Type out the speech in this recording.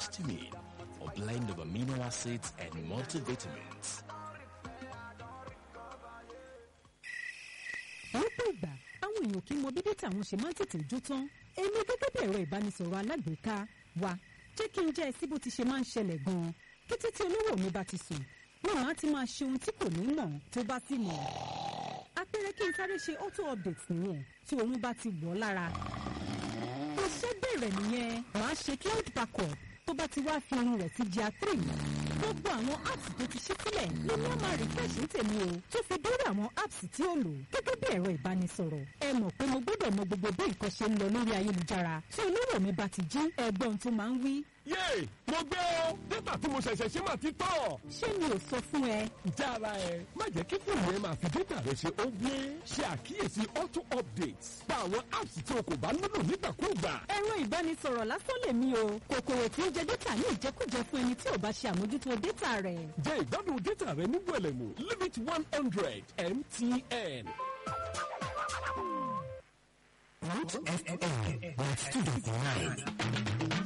histamine, a blend of amino acids and multivitamins. lọ́pọ̀ ìgbà àwọn èèyàn kì í mọ bí dátà wọn ṣe máa ń tètè jó tán èmi gẹ́gẹ́ bí ẹ̀rọ ìbánisọ̀rọ̀ alágbèéká wa jẹ́ kí n jẹ́ ẹ sí bó ti ṣe máa ń ṣẹlẹ̀ gan-an kété tí olówó mi bá ti sùn náà á ti máa ṣe ohun tí kò ní mọ̀ tó bá sì mọ̀ apẹ̀rẹ̀ kí n sáré ṣe auto update nìyẹn tí òun bá ti wọ̀ ọ́ lára iṣẹ́ bẹ̀rẹ̀ nìyẹn màá ṣe cloud backup tó bá ti wá fi irun rẹ̀ sí jà three gbogbo àwọn apps tó ti ṣí sílẹ̀ ló ní ọmọ refresh ń tèmi o tó fi dórí àwọn apps tí ó lò gẹ́gẹ́ bí ẹ̀rọ ìbánisọ̀rọ̀ ẹ mọ̀ pé mo gbọ́dọ̀ mọ gbogbo bí nǹkan ṣe ń lọ lórí ayélujára tí olówó mi bá ti jí ẹgbọ́n tó máa ń wí. yéè mo gbé o dátà tí mo ṣẹ̀ṣẹ̀ ṣe máa ti tọ̀. ṣé mi ò sọ fún ẹ jára ẹ má jẹ́ kí fóònù ẹ máa fi dátà rẹ ṣe ó gbé ṣe àkíyèsí auto updates pa àwọn apps tí o kò bá nílò nígbàkúùgbà. ẹ̀rọ ìbánisọ̀rọ̀ lásán lèmi o kòkòrò tí ń jẹ dátà ní ìjẹkújẹ fún ẹni tí ò bá ṣe àmójútó dátà rẹ̀. jẹ́ ìgbádùn dátà rẹ ní wẹ̀lẹ̀mú limit one hundred mtn. Root FM 92.9